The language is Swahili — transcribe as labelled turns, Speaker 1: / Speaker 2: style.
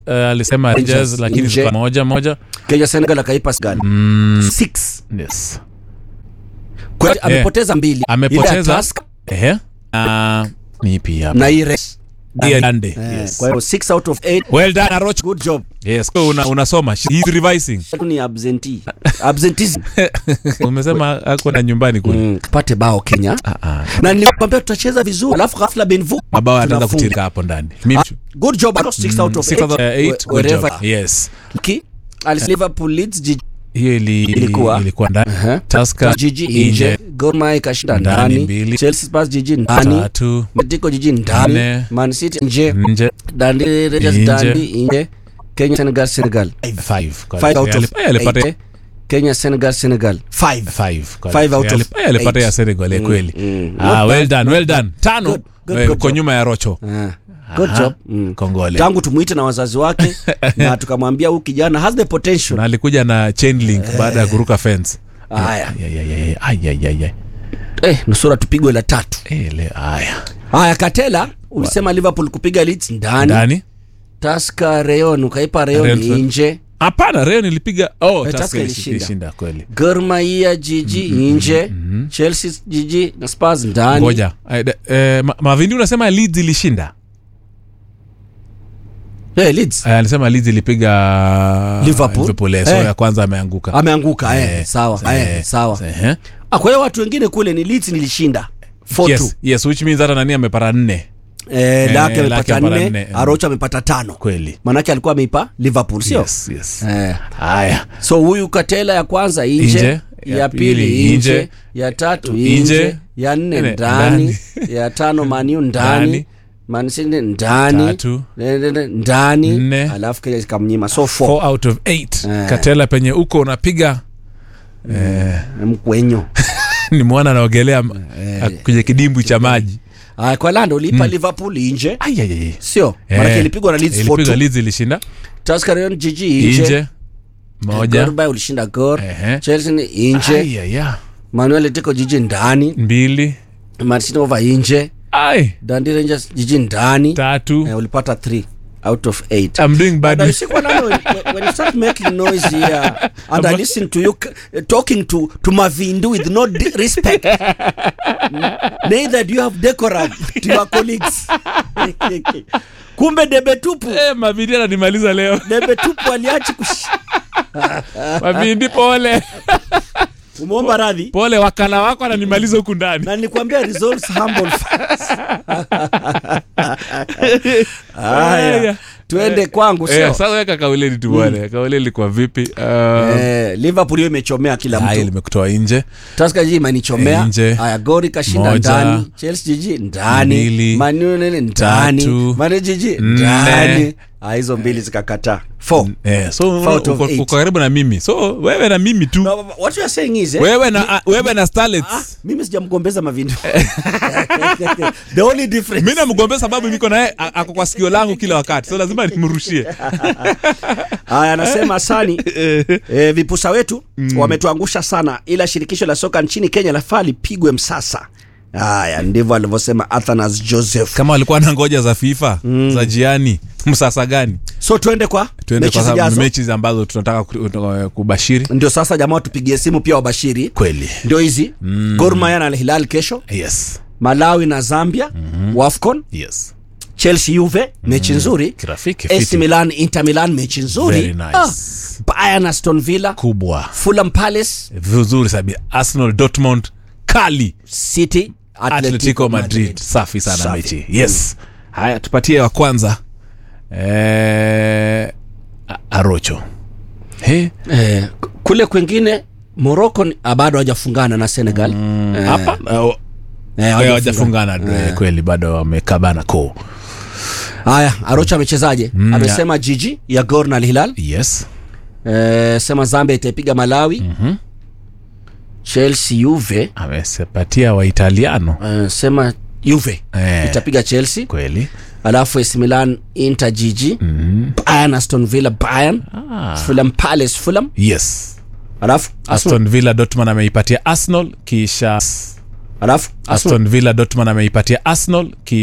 Speaker 1: uh, alisema
Speaker 2: Rangers
Speaker 1: Rangers lakini
Speaker 2: nje.
Speaker 1: zilikuwa moja moja
Speaker 2: Kenya Senegal akaipa Senegal
Speaker 1: mm,
Speaker 2: six
Speaker 1: yes.
Speaker 2: kwa hiyo amepoteza mbili Ile ya
Speaker 1: amepoteza
Speaker 2: Tusker
Speaker 1: ehe uh, ni ipi hapa
Speaker 2: na hii race.
Speaker 1: Hii Dande,
Speaker 2: Eh,
Speaker 1: yes.
Speaker 2: kwa hiyo 6 out of 8
Speaker 1: well done Arocho
Speaker 2: good job
Speaker 1: yes so una, unasoma he's revising
Speaker 2: tu ni absentee absenteeism
Speaker 1: umesema ako na nyumbani kule
Speaker 2: mm, tupate bao Kenya
Speaker 1: Ah, ah.
Speaker 2: na nilikwambia tutacheza vizuri alafu ghafla Benvu
Speaker 1: mabao yataanza
Speaker 2: tunafunga.
Speaker 1: kutirika hapo ndani Mimi-
Speaker 2: Ah, good job 6 out of
Speaker 1: Six out of
Speaker 2: 8
Speaker 1: eight, good job.
Speaker 2: wherever
Speaker 1: yes
Speaker 2: Ki- Alice Liverpool Leeds jiji
Speaker 1: hiyo ili,
Speaker 2: Ilikuwa.
Speaker 1: ilikuwa ndani
Speaker 2: Aha.
Speaker 1: Tusker
Speaker 2: jiji nje Gor Mahia ikashinda
Speaker 1: Ndani
Speaker 2: ndani
Speaker 1: mbili.
Speaker 2: Chelsea Spurs jiji ndani
Speaker 1: tatu
Speaker 2: Atletico jiji ndani
Speaker 1: Nne.
Speaker 2: Man City nje
Speaker 1: nje
Speaker 2: Dundee Rangers
Speaker 1: Nje.
Speaker 2: Dundee nje Kenya Senegal Senegal
Speaker 1: five Kwa-
Speaker 2: Five out of
Speaker 1: ali- eh, alipata
Speaker 2: eight. Kenya Senegal Senegal five
Speaker 1: five Kwa-
Speaker 2: Five out
Speaker 1: eh,
Speaker 2: of
Speaker 1: alip- eh, alipata
Speaker 2: eight.
Speaker 1: ya Senegal eh, kweli
Speaker 2: mm.
Speaker 1: ah
Speaker 2: Not
Speaker 1: well done well done tano
Speaker 2: Good, good,
Speaker 1: eh,
Speaker 2: good
Speaker 1: uko
Speaker 2: job.
Speaker 1: nyuma ya Rocho
Speaker 2: Ah, good
Speaker 1: Aha.
Speaker 2: job mm.
Speaker 1: kongole
Speaker 2: tangu tumuite na wazazi wake na tukamwambia huyu kijana has the potential
Speaker 1: na alikuja na chain link baada ya kuruka fence
Speaker 2: haya
Speaker 1: Ya, ya, ya, ya. Ai, ai, ai, ai.
Speaker 2: eh, nusura tupigwe la tatu
Speaker 1: Eh, le- haya
Speaker 2: haya katela ulisema liverpool kupiga Leeds ndani
Speaker 1: ndani
Speaker 2: taska reon ukaipa reon
Speaker 1: Reon-
Speaker 2: nje
Speaker 1: hapana reo nilipiga oh,
Speaker 2: Eh,
Speaker 1: Tusker
Speaker 2: Tusker
Speaker 1: ilishi-
Speaker 2: ilishinda.
Speaker 1: ilishinda kweli
Speaker 2: Gor Mahia jiji nje chelsea jiji na spurs ndani
Speaker 1: ngoja Eh, de- eh, Ma- mavindi unasema leeds ilishinda
Speaker 2: Eh, Leeds.
Speaker 1: Eh, alisema leeds ilipiga
Speaker 2: Liverpool.
Speaker 1: eh, so
Speaker 2: Eh.
Speaker 1: ya kwanza ameanguka
Speaker 2: ameanguka eh,
Speaker 1: Eh,
Speaker 2: sawa
Speaker 1: eh,
Speaker 2: eh, sawa
Speaker 1: eh.
Speaker 2: ah, kwa hiyo watu wengine kule ni Leeds nilishinda 4-2
Speaker 1: yes, yes which means hata nani amepata nne
Speaker 2: eh, lake
Speaker 1: Lake
Speaker 2: amepata
Speaker 1: amepata
Speaker 2: nne
Speaker 1: nne, eh.
Speaker 2: arocho amepata tano
Speaker 1: kweli
Speaker 2: manake alikuwa ameipa liverpool sio
Speaker 1: yes, yes.
Speaker 2: eh.
Speaker 1: haya
Speaker 2: so huyu katela ya kwanza nje,
Speaker 1: Nje,
Speaker 2: ya,
Speaker 1: ya
Speaker 2: pili
Speaker 1: pili
Speaker 2: nje,
Speaker 1: nje,
Speaker 2: ya tatu
Speaker 1: nje,
Speaker 2: nje ya nne
Speaker 1: nne
Speaker 2: ndani ya tano maniu ndani
Speaker 1: Ndani.
Speaker 2: mansini ndani
Speaker 1: Tatu.
Speaker 2: ne- ne- ne- ndani
Speaker 1: Nne.
Speaker 2: alafu kile kamnyima so four.
Speaker 1: four out of eight
Speaker 2: Eh.
Speaker 1: katela penye uko unapiga
Speaker 2: mkwenyo
Speaker 1: ni mwana anaogelea eh. kwenye kidimbwi cha maji
Speaker 2: Aya, kwa lando ulipa liverpool nje
Speaker 1: Ai, ai, ai.
Speaker 2: sio
Speaker 1: Eh.
Speaker 2: manake ilipigwa na Leeds
Speaker 1: Ilipigwa
Speaker 2: 4-2.
Speaker 1: Leeds ilishinda
Speaker 2: Tusker jiji nje
Speaker 1: nje moja
Speaker 2: Gor Mahia ulishinda gor
Speaker 1: Ehe.
Speaker 2: chelsea ni nje
Speaker 1: Ai, ai, ai.
Speaker 2: manuel teko jiji ndani
Speaker 1: mbili
Speaker 2: mancity over nje
Speaker 1: ai
Speaker 2: dundee rangers jiji ndani
Speaker 1: tatu
Speaker 2: eh, ulipata 3 out of 8
Speaker 1: I'm doing
Speaker 2: But
Speaker 1: badly.
Speaker 2: you see, when, I know, when, when you start making noise here and I listen to you uh, talking to, to Mavindu with no di- respect, neither do you have decorum to your colleagues. kumbe debe tupu
Speaker 1: Eh, mavindi ananimaliza leo
Speaker 2: debe tupu aliachi kush...
Speaker 1: mavindi pole
Speaker 2: umeomba radhi
Speaker 1: pole wakala wako ananimaliza huku ndani
Speaker 2: na nilikwambia results humble first. Haya, tuende kwangu
Speaker 1: Eh,
Speaker 2: sio
Speaker 1: sasa weka kauleni tu bwana kauleni kwa vipi Uh,
Speaker 2: eh, liverpool hiyo imechomea kila
Speaker 1: haya
Speaker 2: mtu
Speaker 1: limekutoa nje
Speaker 2: Tusker jiji imenichomea
Speaker 1: Nje.
Speaker 2: haya gori kashinda
Speaker 1: Moja.
Speaker 2: ndani chelsea jiji ndani
Speaker 1: Mbili.
Speaker 2: manu nini ndani
Speaker 1: Tatu.
Speaker 2: manu jiji
Speaker 1: Nne.
Speaker 2: ndani Ah, hizo mbili zikakataa four
Speaker 1: eh, so
Speaker 2: Four out of
Speaker 1: uko,
Speaker 2: eight.
Speaker 1: uko karibu na mimi so wewe na mimi tu
Speaker 2: No, what you are saying is eh,
Speaker 1: wewe na ah, wewe na starlets
Speaker 2: ah, mimi sijamgombeza mavindu the only difference
Speaker 1: mi namgombea sababu niko naye a- ako kwa sikio langu kila wakati so lazima nimrushie
Speaker 2: haya anasema sani e, vipusa wetu mm. wametuangusha sana ila shirikisho la soka nchini kenya lafaa lipigwe msasa haya ndivyo alivyosema athanas joseph
Speaker 1: kama walikuwa na ngoja za fifa za jiani msasa gani
Speaker 2: so tuende kwa
Speaker 1: tuende
Speaker 2: mechi
Speaker 1: kwa sababu
Speaker 2: zijazo
Speaker 1: mechi ambazo tunataka ku- kubashiri
Speaker 2: ndio sasa jamaa tupigie simu pia wabashiri
Speaker 1: kweli
Speaker 2: ndio hizi mm. Gor Mahia na Al Hilal kesho
Speaker 1: yes
Speaker 2: malawi na zambia mm-hmm. wafcon
Speaker 1: yes
Speaker 2: chelsea juve mechi nzuri
Speaker 1: kirafiki
Speaker 2: AC
Speaker 1: fiti.
Speaker 2: milan inter milan mechi nzuri
Speaker 1: Very nice.
Speaker 2: ah, bayern aston villa
Speaker 1: kubwa
Speaker 2: fulham palace
Speaker 1: vizuri sabi arsenal dortmund kali
Speaker 2: city
Speaker 1: atletico madrid safi sana
Speaker 2: Safi.
Speaker 1: mechi yes haya tupatie wa kwanza eh, A- arocho He?
Speaker 2: eh, kule kwengine morocco ni- ah, bado hawajafungana na senegal Eh,
Speaker 1: hapa eh,
Speaker 2: eh,
Speaker 1: hawajafungana eh, kweli bado wamekabana ko
Speaker 2: haya arocha amechezaje amesema jiji ya gor na Al hilal
Speaker 1: yes
Speaker 2: eh, sema zambia itaipiga malawi mm-hmm. chelsea juve
Speaker 1: amesepatia waitaliano
Speaker 2: uh, sema juve
Speaker 1: Eh.
Speaker 2: itapiga chelsea
Speaker 1: kweli
Speaker 2: alafu AC Milan Inter jiji mm. Bayern Aston Villa Bayern
Speaker 1: ah.
Speaker 2: Fulham Palace Fulham
Speaker 1: yes
Speaker 2: alafu Arsenal
Speaker 1: aston villa dortmund ameipatia arsenal kisha
Speaker 2: alafu Arsenal
Speaker 1: aston villa dortmund ameipatia arsenal kisha